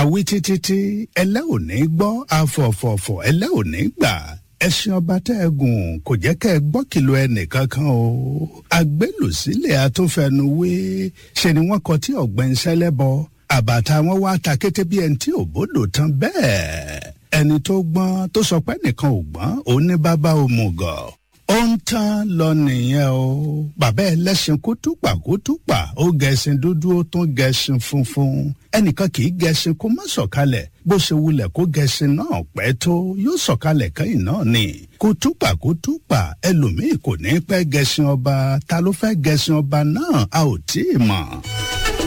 àwí títí tí ẹlẹ́ ò ní gbọ́ afọ̀fọ̀fọ̀ ẹlẹ́ ò ní gbà ẹṣin ọba tẹ́ ẹ gùn kò jẹ́ kẹ́ ẹ gbọ́ kìlọ̀ ẹnìkankan o agbélùsílẹ̀ atúnfẹnuwé ṣe ni wọ́n kọ tí ọ̀gbẹ́ni sẹ́lẹ̀bọ àbàtà wọn wá ta kété bí ẹni tí ò bódò tán bẹ́ẹ̀ ẹni tó gbọ́n tó sọ pé nìkan ò gbọ́n òun ní bàbá òmùgọ̀ ó ń tán lọ nìyẹn o bàbá ẹlẹ́sìn kútùpà kútùpà ó gẹṣin dúdú ó tún gẹṣin funfun ẹnìkan kì í gẹṣin kó má sọ̀kalẹ̀ bó ṣe wulẹ̀ kó gẹṣin náà pẹ́ tó yóò sọ̀kalẹ̀ kẹ́yìn náà ni kútùpà kútùpà ẹlòmíì kò ní pẹ́ gẹṣin ọba ta ló fẹ́ gẹṣin ọba náà a ò tí ì mọ̀.